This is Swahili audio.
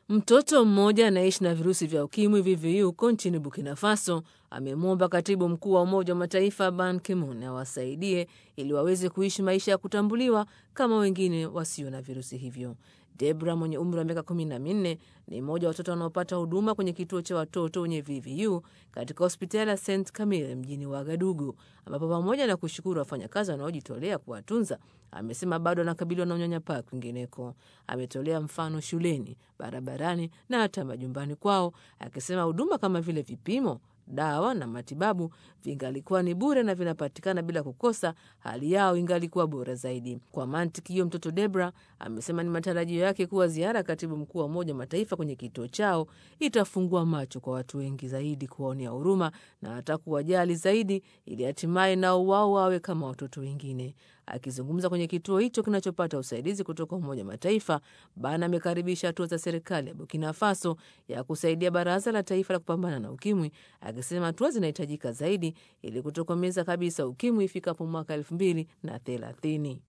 Mtoto mmoja anaishi na virusi vya ukimwi VVU huko nchini Burkina Faso amemwomba katibu mkuu wa Umoja wa Mataifa Ban Ki-moon awasaidie ili waweze kuishi maisha ya kutambuliwa kama wengine wasio na virusi hivyo. Debra mwenye umri wa miaka kumi na minne ni mmoja wa watoto wanaopata huduma kwenye kituo cha watoto wenye VVU katika hospitali ya St Camille mjini Wagadugu, ambapo pamoja na kushukuru wafanyakazi wanaojitolea kuwatunza, amesema bado anakabiliwa na unyanyapaa kwingineko. Ametolea mfano shuleni, barabarani na hata majumbani kwao, akisema huduma kama vile vipimo dawa na matibabu vingalikuwa ni bure na vinapatikana bila kukosa, hali yao ingalikuwa bora zaidi. Kwa mantiki hiyo, mtoto Debra amesema ni matarajio yake kuwa ziara ya katibu mkuu wa Umoja wa Mataifa kwenye kituo chao itafungua macho kwa watu wengi zaidi kuwaonea huruma na hata kuwajali zaidi, ili hatimaye nao wao wawe kama watoto wengine. Akizungumza kwenye kituo hicho kinachopata usaidizi kutoka Umoja wa Mataifa, Bana amekaribisha hatua za serikali ya Burkina Faso ya kusaidia Baraza la Taifa la Kupambana na Ukimwi, akisema hatua zinahitajika zaidi ili kutokomeza kabisa ukimwi ifikapo mwaka elfu mbili na thelathini.